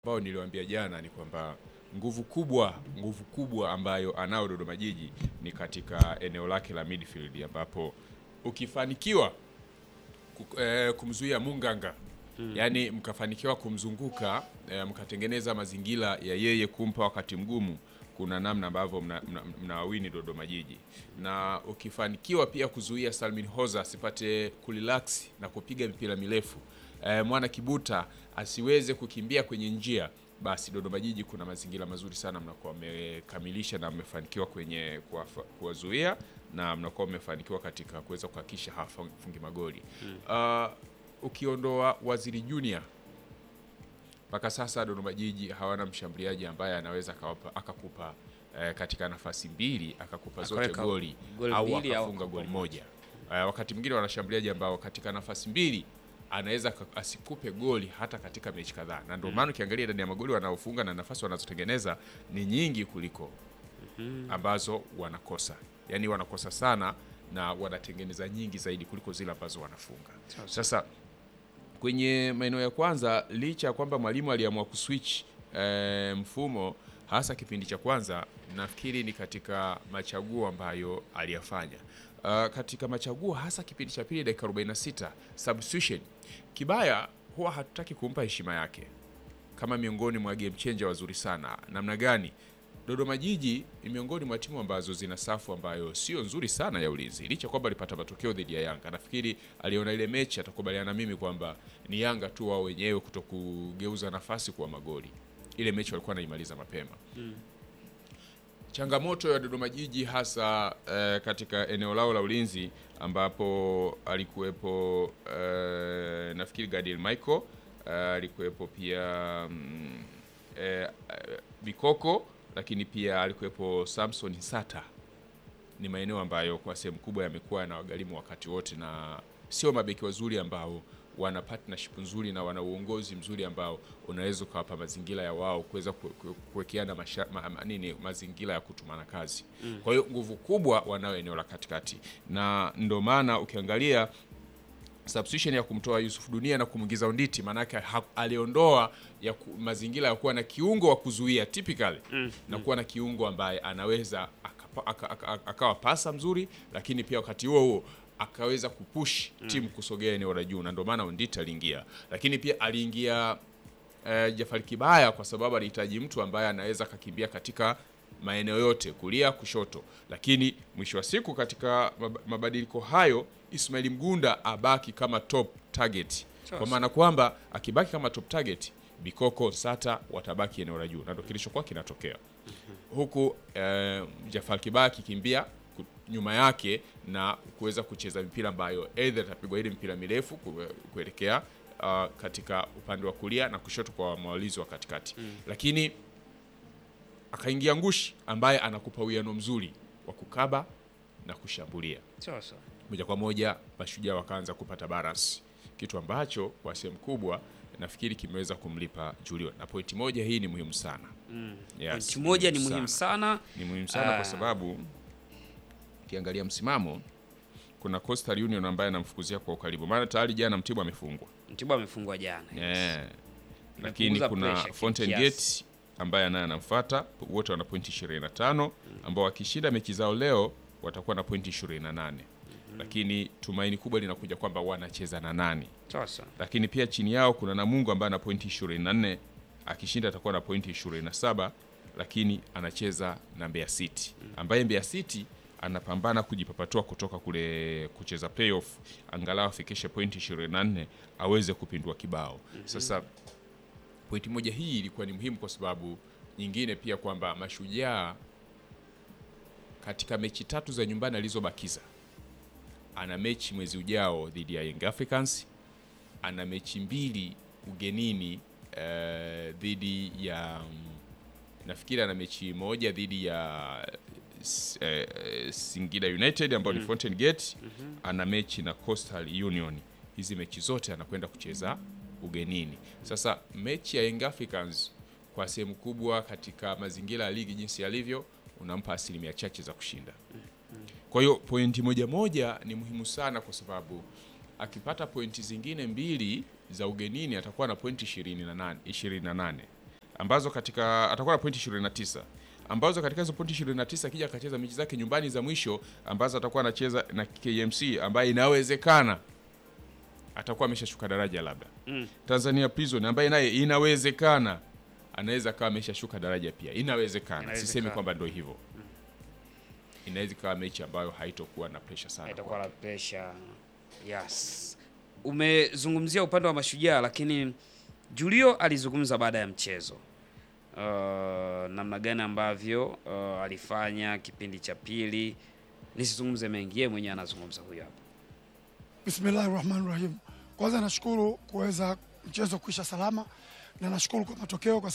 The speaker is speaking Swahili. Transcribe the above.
ambao niliwaambia jana ni kwamba nguvu kubwa nguvu kubwa ambayo anao Dodoma Jiji ni katika eneo lake la midfield ambapo ukifanikiwa ku- eh, kumzuia Munganga yaani mkafanikiwa kumzunguka eh, mkatengeneza mazingira ya yeye kumpa wakati mgumu, kuna namna ambavyo mnawawini mna, mna mnawawini Dodoma Jiji, na ukifanikiwa pia kuzuia Salmin Hoza asipate kurelax na kupiga mipira mirefu eh, mwana Kibuta asiweze kukimbia kwenye njia, basi Dodoma Jiji kuna mazingira mazuri sana, mnakuwa mmekamilisha na mmefanikiwa kwenye kuwafa- kuwazuia na mnakuwa mmefanikiwa katika kuweza kuhakikisha hawafungi magoli Ah, ukiondoa Waziri Junior mpaka sasa Dodoma Jiji hawana mshambuliaji ambaye anaweza akawapa- akakupa eh, katika nafasi mbili akakupa zote Akaweka goli goli au mbili au akafunga goli akakupa moja. Eh, wakati mwingine wana washambuliaji ambao katika nafasi mbili anaweza aka- asikupe goli hata katika mechi kadhaa, na ndio maana ukiangalia idadi ya magoli wanaofunga na nafasi wanazotengeneza ni nyingi kuliko ambazo wanakosa, yaani wanakosa sana na wanatengeneza nyingi zaidi kuliko zile ambazo wanafunga. Sasa kwenye maeneo ya kwanza, licha ya kwamba mwalimu aliamua kuswitch eh, mfumo hasa kipindi cha kwanza, nafikiri ni katika machaguo ambayo aliyafanya. Uh, katika machaguo hasa kipindi cha pili, dakika 46 substitution, Kibaya huwa hatutaki kumpa heshima yake kama miongoni mwa game changer wazuri sana. Namna gani? Dodoma Jiji ni miongoni mwa timu ambazo zina safu ambayo sio nzuri sana ya ulinzi, licha kwamba alipata matokeo dhidi ya Yanga. Nafikiri aliona ile mechi, atakubaliana na mimi kwamba ni Yanga tu wao wenyewe kuto kugeuza nafasi kuwa magoli. Ile mechi walikuwa wanaimaliza mapema. Changamoto ya Dodoma Jiji hasa eh, katika eneo lao la ulinzi ambapo alikuwepo eh, nafikiri Gadiel Michael eh, alikuwepo pia mm, eh, eh, Bikoko lakini pia alikuwepo Samson Sata. Ni maeneo ambayo kwa sehemu kubwa yamekuwa yanawagharimu wakati wote, na sio mabeki wazuri ambao wana partnership nzuri na wana uongozi mzuri ambao unaweza ukawapa mazingira ya wao kuweza ku- ku- kuwekeana masha- ma, ma, nini mazingira ya kutumana kazi. Kwa hiyo nguvu kubwa wanao eneo la katikati, na ndo maana ukiangalia substitution ya kumtoa Yusuf Dunia na kumwingiza Onditi, maanake ha- aliondoa ya ku, mazingira ya kuwa na kiungo wa kuzuia typically na kuwa na kiungo ambaye anaweza akapa- aka- aka- aka- akawa pasa mzuri, lakini pia wakati huo huo akaweza kupush timu kusogea eneo la juu, na ndio maana Onditi aliingia, lakini pia aliingia eh, Jafari Kibaya kwa sababu alihitaji mtu ambaye anaweza akakimbia katika maeneo yote kulia kushoto, lakini mwisho wa siku katika mab- mabadiliko hayo Ismail Mgunda abaki kama top target, kwa maana kwamba akibaki kama top target Bikoko Sata watabaki eneo la juu, na ndio kilichokuwa kinatokea huku eh, Jafar Kibaya akikimbia ku- nyuma yake na kuweza kucheza mipira ambayo either itapigwa ile mpira mirefu ku- kuelekea uh, katika upande wa kulia na kushoto kwa mwalizi wa katikati lakini akaingia Ngushi ambaye anakupa uwiano mzuri wa kukaba na kushambulia Sawa sawa. moja kwa moja mashujaa wakaanza kupata balance, kitu ambacho kwa sehemu kubwa nafikiri kimeweza kumlipa Julio, na pointi moja hii ni muhimu sana yes, Pointi moja ni muhimu sana. ni muhimu sana Ah. kwa sababu ukiangalia msimamo kuna Coastal Union ambaye anamfukuzia kwa ukaribu, maana tayari jana Mtibwa amefungwa Mtibwa amefungwa jana. yeah. Lakini Imepunguza kuna pressure Fountain kiasi. Gate ambaye naye anamfuata, wote wana pointi 25 ambao wakishinda mechi zao leo watakuwa na pointi 28 lakini tumaini kubwa linakuja kwamba wanacheza na nani Sawa sawa. lakini pia chini yao kuna Namungo ambaye ana pointi 24 akishinda atakuwa na pointi 27 lakini anacheza na Mbeya City ambaye Mbeya City anapambana kujipapatua kutoka kule kucheza playoff angalau afikishe pointi 24 aweze kupindua kibao sasa pointi moja hii ilikuwa ni muhimu kwa sababu nyingine pia kwamba mashujaa katika mechi tatu za nyumbani alizobakiza ana mechi mwezi ujao dhidi ya Young Africans ana mechi mbili ugenini eh, dhidi ya mm, nafikiri ana mechi moja dhidi ya s- eh, Singida United ambayo ni Fountain Gate ana mechi na Coastal Union. Hizi mechi zote anakwenda kucheza ugenini. Sasa mechi ya Young Africans kwa sehemu kubwa katika mazingira ya ligi jinsi yalivyo, unampa asilimia chache za kushinda. Kwa hiyo pointi moja moja ni muhimu sana, kwa sababu akipata pointi zingine mbili za ugenini atakuwa na pointi 28 28 ambazo katika atakuwa na pointi 29 ambazo katika hizo pointi 29 akija akacheza mechi zake nyumbani za mwisho ambazo atakuwa anacheza na KMC ambaye inawezekana atakuwa ameshashuka daraja labda Mm. Tanzania Prison ambaye naye inawezekana anaweza kawa ameshashuka daraja pia, inawezekana. Inawezekana. Sisemi kwamba ndio hivyo, inaweza ikawa mechi ambayo haitokuwa na pressure sana itakuwa kwake. la pressure. Yes. Umezungumzia upande wa mashujaa lakini Julio alizungumza baada ya mchezo. Uh, namna gani ambavyo uh, alifanya kipindi cha pili. Nisizungumze mengi, yeye mwenyewe anazungumza huyo hapa. Bismillahi rahmani rahim. Kwanza nashukuru kuweza mchezo kuisha salama na nashukuru kwa matokeo kwa